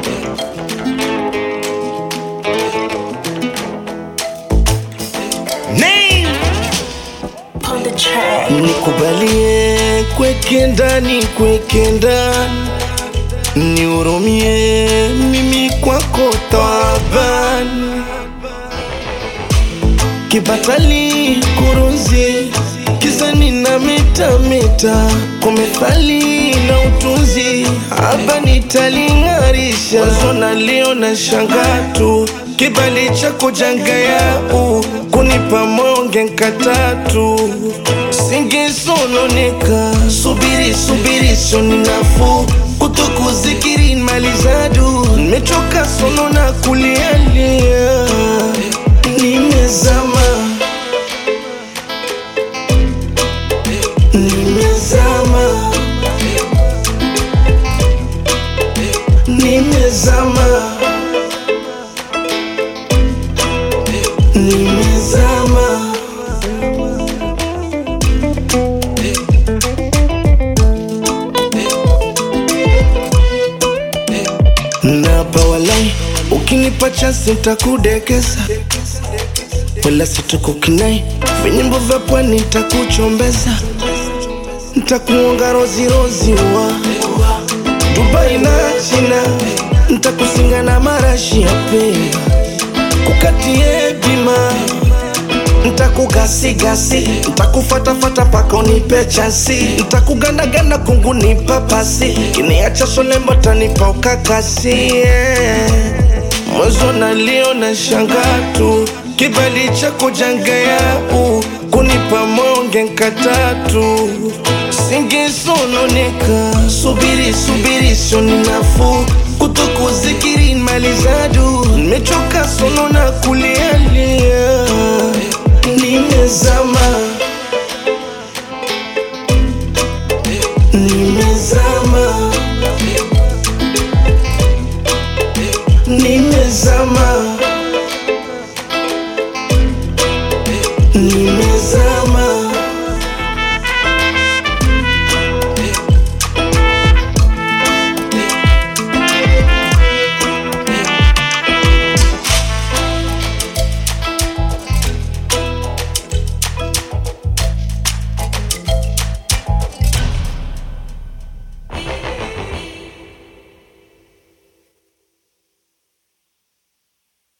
Name. on the track. Nikubalie kweke ndani, kweke ndani, nihurumie mimi kwako taabani, kibatali kurunzi kizani na metameta kwa methali na utunzi haba nitaling'arisha wazo na leo na shangatu kibali chako jangayau kunipa monge nkatatu singesononeka subiri subiri soni nafuu kutokuzikiri malizadu nimechoka sono na kulialia nimezama nimezama nimezama nimezama napa walai ukinipa chansi ntakudekeza wala situkukinai vinyimbo vya pwani ntakuchombeza ntakuonga rozirozi wa dubai na china ntakusinga na marashi ya pemba kukatie bima ntakugasigasi ntakufatafata paka unipe chansi ntakugandaganda kungu nipa pasi kiniacha solembo tanipa ukakasi yeah. mwezo nalio na shangatu kibali chako jangayau kunipa monge nkatatu singesononeka subiri subiri sioni nafuu kutokuzikiri malizadu nimechoka sono na kulialia nimezama nimezama